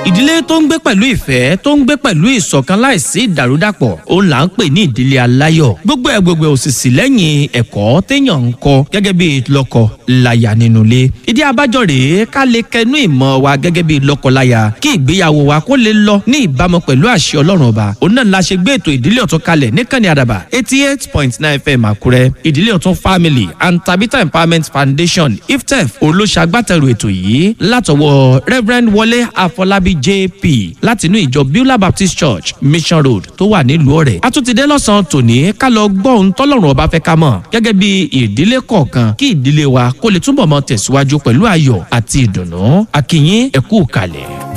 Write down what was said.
ìdílé tó ń gbé pẹ̀lú ìfẹ́ tó ń gbé pẹ̀lú ìṣọ̀kan láìsí ìdàrúdàpọ̀ òun là ń pè ní ìdílé aláyọ̀ gbogbo ẹ̀ gbogbo òsìsì lẹ́yìn ẹ̀kọ́ téèyàn ń kọ́ gẹ́gẹ́ bí lọ́kọ láya nínú ilé ìdí abájọ rèé ká lè kẹnu ìmọ̀ wa gẹ́gẹ́ bí lọ́kọ-láya kí ìgbéyàwó wa kó lè lọ ní ìbámu pẹ̀lú àṣẹ ọlọ́run ọba òun náà la ṣe gbé ètò ìdílé ọ̀tún kalẹ̀ níkànnì àdàbà eighty eight point nine fm àkúrẹ́ ìdílé ọ̀tún family and tabitha empowerment foundation iftef olóṣàgbàtẹ̀rù ètò yìí látọwọ́ reverend wọlé àfọlábí jp látinú ìjọ beulah baptist church mission road tó wà nílùú ọ̀rẹ́ àtúntìdé lọ́sàn-án tòní ká lọ gbọ́ ohun tọ́lọ́run ọba fẹ́ ká mọ̀ gẹ́gẹ́ bí ìdílé kọ̀ọ̀kan kí ìdílé wa kó lè túbọ̀ mọ́ tẹ̀síwájú pẹ̀lú ayọ̀ àti ìdùnnú akínyín ẹ̀kú kalẹ̀.